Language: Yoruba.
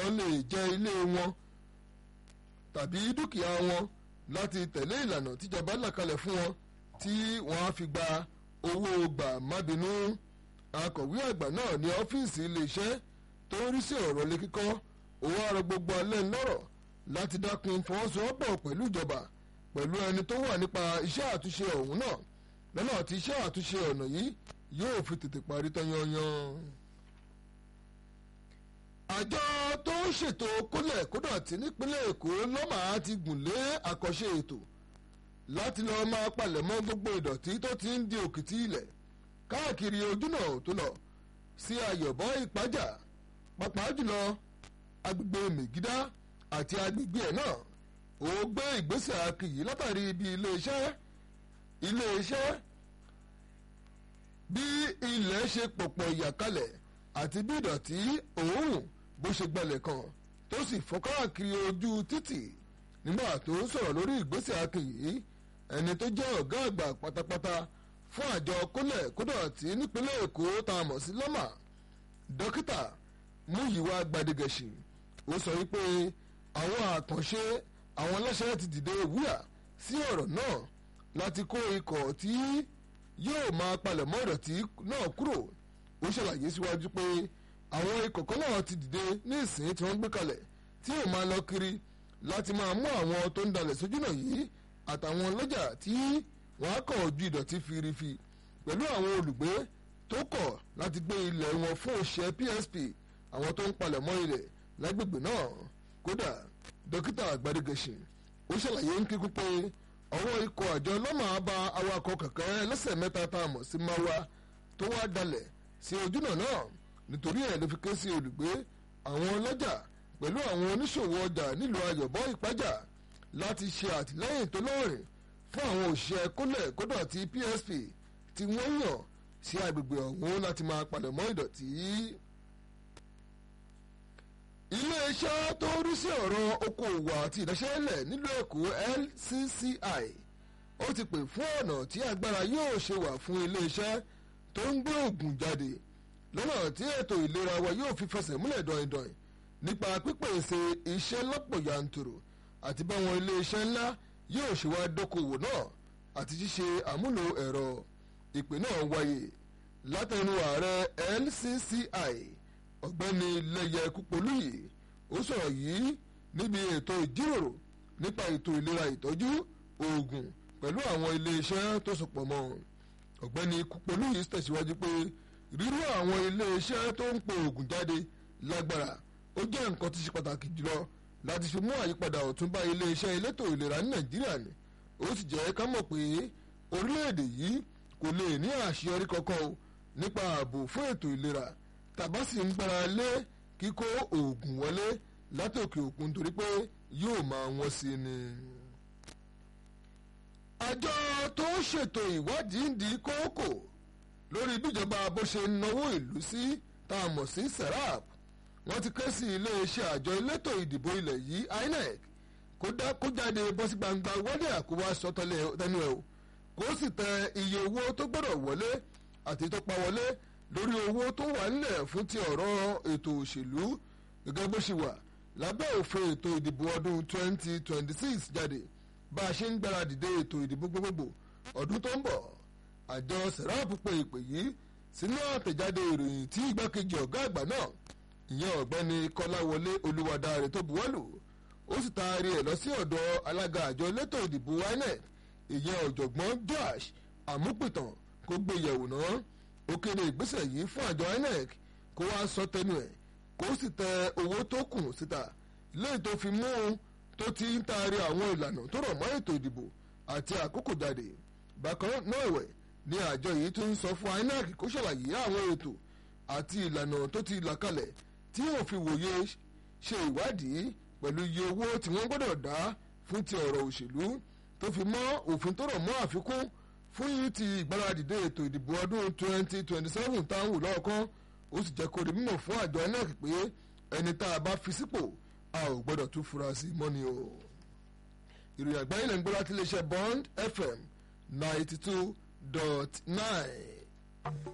lọ lè jẹ ilé wọn tàbí dúkìá wọn láti tẹ̀lé ìlànà tíjọba là kalẹ̀ fún wọn tí wọ́n á fi gba owó gbà má bínú akọ̀wé àgbà náà ní ọ́fíìsì iléeṣẹ́ tó ń rí sí ọ̀rọ̀ ilé kíkọ́ owó àrò gbogbo alẹ́ ńlọ́rọ̀ láti dákun fọwọ́sowọ́pọ̀ pẹ̀lú ìjọba pẹ̀lú ẹni tó wà nípa iṣẹ́ àtúnṣe ọ̀hún náà lọ́nà tí iṣẹ́ àtúnṣe ọ̀nà yìí yóò fi tètè parí tán yanyan. àjọ tó ń ṣètò kólẹ̀ kódọ̀tí nípínlẹ̀ èkó lọ́mà ti gùn lé àkànṣe ètò láti lọ́ọ́ máa palẹ̀mọ́ gbogbo ìdọ̀tí tó ti ń di òkìtì ilẹ̀ káàkiri ojúnà tó lọ sí ayọ̀bọ ìpájà pàápàá jùlọ agbègbè mègídá àti agbègbè ẹ̀ náà ó gbé ìgbésẹ̀ akìyí látàrí ibi iléeṣẹ́ iléeṣẹ́ bí ilẹ̀ ṣe pọ̀pọ̀ ìyàkalẹ̀ àti bí ìdọ̀tí òórùn bó ṣe gbalẹ̀ kan tó sì fọ́ káàkiri ojú títì nígbà tó ń sọ̀rọ̀ lórí ìgbésẹ̀ akìyí ẹni tó jẹ́ ọ̀gá àgbà pátápátá fún àjọ kólẹ̀ kódọ̀tí nípínlẹ̀ èkó tá a mọ̀ sí lọ́mà dókítà múyìwá gbadigẹ̀sì ó sọ wípé àwọn àkànṣe àwọn aláṣẹ ti dìde wúyà sí ọ̀rọ̀ náà láti kó ikọ̀ tí yóò máa palẹ̀mọ́ ìdọ̀tí náà kúrò ó ṣàlàyé síwájú pé àwọn ikọ̀ kan náà ti dìde ní ìsìn tí wọ́n gbé kalẹ̀ tí yóò máa lọ kiri láti máa mú àwọn tó ń dalẹ̀ sójúnà yìí àtàwọn ọlọ́jà tí wọ́n á kọ̀ ojú ìdọ̀tí firifi pẹ̀lú àwọn olùgbé tó kọ̀ láti gbé ilẹ̀ wọn fún òṣìṣẹ́ PSP àwọn tó ń palẹ̀mọ́ ilẹ̀ lágbègbè náà kódà dókítà àgbàdégẹ̀sìn ó ṣàlàyé ń kíkún pé ọwọ́ ikọ̀ àjọ lọ́mà bá awakọ̀ kẹ̀kẹ́ lẹ́sẹ̀ mẹ́ta tá a mọ̀ sí máwa tó wá dalẹ̀ sí ojúnà náà nítorí ẹ̀ ló fi ké sí olùgbé àwọn ọlọ́jà pẹ̀lú àwọn oníṣòwò ọjà nílùú ayọ̀bọ ìpájà láti ṣe àtìlẹ́yìn tó lọ́rìn fún àwọn òṣìṣẹ́ kólẹ̀ kódà ti PSP tí wọ́n yàn sí agbègbè ọ̀hún láti máa palẹ̀mọ́ ìdọ̀tí. iléeṣẹ́ tó ń rí sí ọ̀rọ̀ okòòwò àti ìdáṣẹ́lẹ̀ nílùú èkó LCCI ó ti pè fún ọ̀nà tí agbára yóò ṣe wà fún iléeṣẹ́ tó ń gbé òògùn jáde lọ́nà tí ètò ìlera wa yóò fi fẹsẹ̀ múlẹ̀ dọ̀ìndọ̀ìn nípa pípèsè iṣẹ́ lọ́pọ̀ yanturu àti báwọn iléeṣẹ́ ńlá yóò ṣe wá dókòwò náà àti ṣíṣe àmúlò ẹ̀rọ ìpè náà wáyé látẹnu ààrẹ LCCI ọ̀gbẹ́ni lẹ́yẹ kúpolúyì ó sọ̀rọ̀ yìí níbi ètò ìjíròrò nípa ètò ìlera ìtọ́jú oògùn pẹ̀lú àwọn iléeṣẹ́ tó sopọ̀ mọ́ ọ̀gbẹ́ni kúpolúyì tẹ̀síwájú pé rírú àwọn iléeṣẹ́ tó ń po oògùn jáde lágbára ó jẹ́ nǹkan tó ṣe pàtàkì jùlọ láti fi mú àyípadà ọ̀tún bá iléeṣẹ́ elétò ìlera ní nàìjíríà ni ó sì jẹ́ ká mọ̀ pé orílẹ̀-èdè yìí kò lè ní àṣeyọrí kankan o nípa ààbò fún ètò ìlera tàbá sì ń gbára lé kíkó oògùn wọlé látòkè òkun torí pé yóò máa wọ́n sí ni. àjọ tó ń ṣètò ìwádìí ń di kókò lórí bíjọba bó ṣe ń náwó ìlú sí tá a mọ̀ sí serap wọ́n ti ké sí iléeṣẹ́ àjọ elétò ìdìbò ilẹ̀ yìí INEC kó jáde bọ́ sí gbangba wọlé àkówá sọ tẹnu ẹ̀ o kó sì tẹ iye owó tó gbọ́dọ̀ wọlé àti tó pa wọlé lórí owó tó wà nílẹ̀ fún ti ọ̀rọ̀ ètò òṣèlú gẹ́gẹ́ bó ṣe wà lábẹ́ òfin ètò ìdìbò ọdún 2026 jáde bá a ṣe ń gbáradì dé ètò ìdìbò gbogbogbò ọdún tó ń bọ̀ àjọ serap pe ìpè yìí sínú àtẹ̀jáde ìròyìn tí igbákejì ọ̀gá àgbà náà ìyẹn ọ̀gbẹ́ni kọ́láwọlé olúwadáre tó buwọ́lù ó sì taari ẹ̀ lọ sí ọ̀dọ̀ alága àjọ elétò ìdìbò inec ìyẹn ọ̀jọ̀gbọ́n josh amúpìtàn kó gbé yẹ̀wò náà ó kéde ìgbésẹ̀ yìí fún àjọ inec kó wá sọ tẹnu ẹ̀ kó sì tẹ owó tó kù síta lẹ́yìn tó fi mú un tó ti ń taari àwọn ìlànà tó rọ̀ mọ́ ètò ìdìbò àti àkókò jáde bákan náà ẹ̀wẹ̀ ni àjọ yìí tún ń sọ fún inec kó ṣàlàyé àwọn ètò àti ìlànà tó ti là kalẹ̀ tí yóò fi wòye ṣe ìwádìí pẹ̀lú iye owó tí wọ́n gbọ́dọ̀ dá fún ti ọ̀rọ̀ òṣèlú tó fi mọ́ òfin tó rọ̀ mọ́ àfikún fún yìí ti ìgbáradìde ètò ìdìbò ọdún 2027 táwọn lọ́ọ̀kan ó sì jẹ́ kó di mímọ̀ fún àjọ inec pé ẹni tá a bá fi sípò a ò gbọ́dọ̀ tún fura sí mọ́ni o. ìròyìn àgbáyé lè ń gbọ́ láti iléeṣẹ́ bond fm ninety two dot nine.